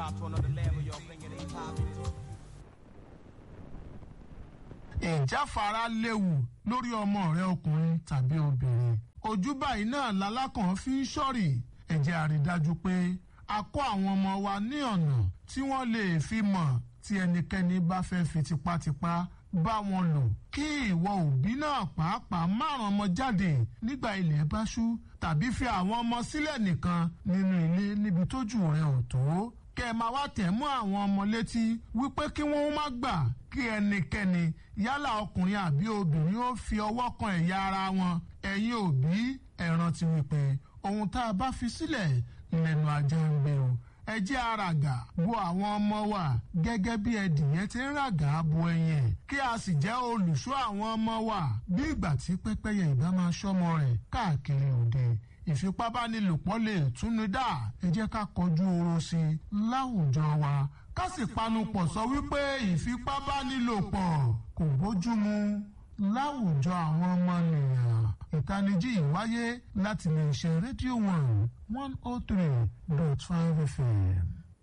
hop to another level, y'all thinking they popping. ìjáfara léwu lórí ọmọ rẹ ọkùnrin tàbí obìnrin ojú báyìí náà lalákàn fi ń ṣọ́rì ẹ jẹ́ a rí dájú pé a kọ́ àwọn ọmọ wa ní ọ̀nà tí wọ́n lè fi mọ̀ tí ẹnikẹ́ni bá fẹ́ fi tipátipá bá wọn lò kí ìwọ òbí náà pàápàá márùn ọmọ jáde nígbà ilẹ̀ bá ṣú tàbí fi àwọn ọmọ sílẹ̀ nìkan nínú ilé níbi tójú rẹ ò tó kẹ́ ẹ máa wá tẹ̀ mọ́ àwọn ọmọ létí wípé kí wọ́n má gbà kí ẹnikẹ́ni yálà ọkùnrin àbí obìnrin ó fi ọwọ́ kan ẹ̀yà ara wọn ẹ̀yin òbí ẹ rántí wípé ohun tá a bá fi sílẹ̀ lẹ́nu ajá ń gbé o ẹ jẹ́ àràgà bo àwọn ọmọ wa gẹ́gẹ́ bí ẹdìyẹ ti ń ràgà bo ẹyin ẹ̀ kí a sì jẹ́ olùṣọ́ àwọn ọmọ wa bí ìgbà tí pẹ́pẹ́yẹ ìbá máa ṣọ́mọ rẹ̀ káàkiri òde ìfipábánilòpọ̀ lè túnú dá ẹ jẹ́ ká kọjú oró sí i láwùjọ wa ká sì panupọ̀ sọ wípé ìfipábánilòpọ̀ kò bójúmu láwùjọ àwọn ọmọnìyàn ìtanijí ìwáyé láti lè ṣe rédíò one one oh three dot five fm.